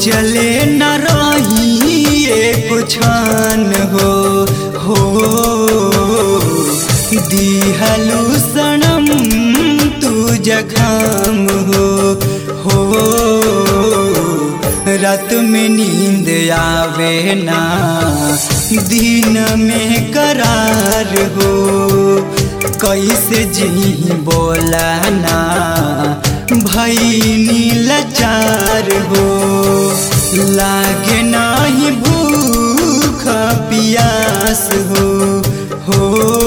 सोचले न रही एक छान हो हो दिहलु सनम तू जखम हो हो रात में नींद आवे ना दिन में करार हो कैसे जी बोला ना भैनी लाचार हो लागे नाही भूख पियास हो हो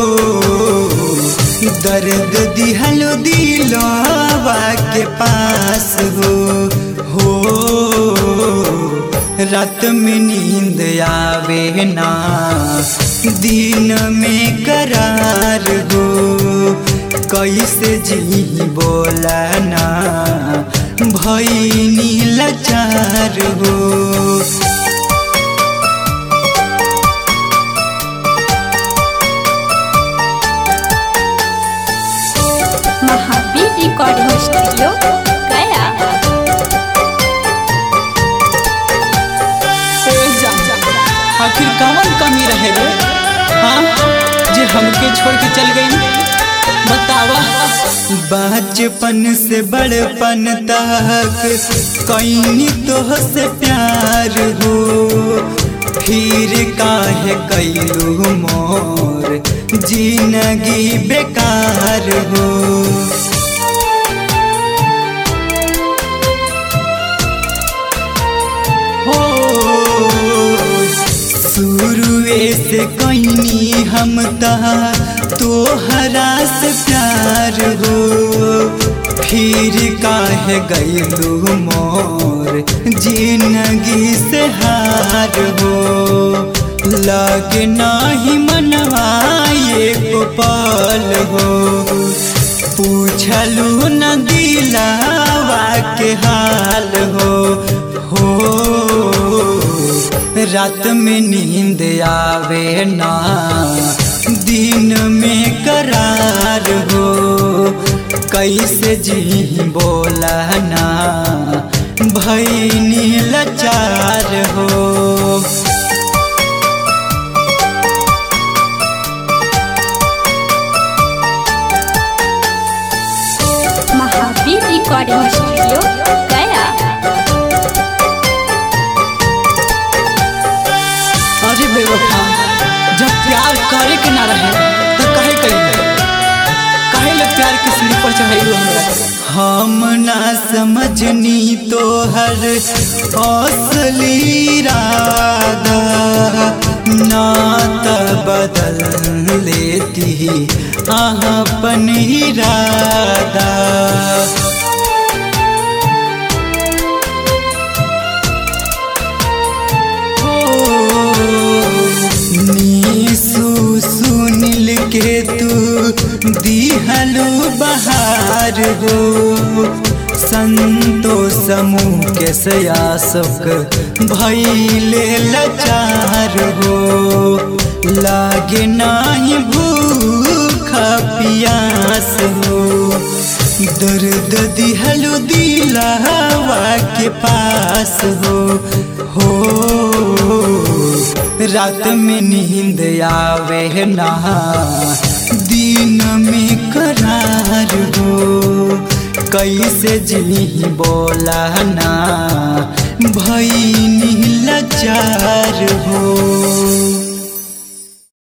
दर्द दिहलो दिलवा के पास हो हो रात में नींद आवे ना दिन में करार हो कैसे जी बोला ना भैनी लाचार हो महावीर रिकॉर्डिंग स्टूडियो गया ए जा, आखिर कौन कमी रहे रे हाँ जे हमके छोड़ के चल गई बतावा बचपन से बड़पन तक कैनी तो से प्यार हो फिर काहे कैलू मोर जिंदगी बेकार हो हो शुरुए से कैनी हम तहा तोहरा से प्यार हो फिर काहे गैलू मोर जिंदगी से हार हो लगे नाही मनवाए पल हो पूछलू न दिलावा के हाल हो हो रात में नींद आवे ना दिन में करार हो कैसे जी बोला ना भैनी लाचार हो महावीर रिकॉर्डिंग स्टूडियो गया अरे बेवफा जब प्यार करे के ना रहे तो कहे कही कहे ले प्यार के सीढ़ी पर चढ़ाई हम ना समझनी तो हर असली राधा ना त बदल लेती अपन इरादा नीसू सुनील के तू दिहलू बहार हो संतो समूह के सयासक भैले लाचार हो लागे नाही भूख पियास हो दर्द दिहलू दिलावा के पास हो हो रात में नींद आवे ना दिन में करार हो कैसे जी बोला ना भैनी लाचार हो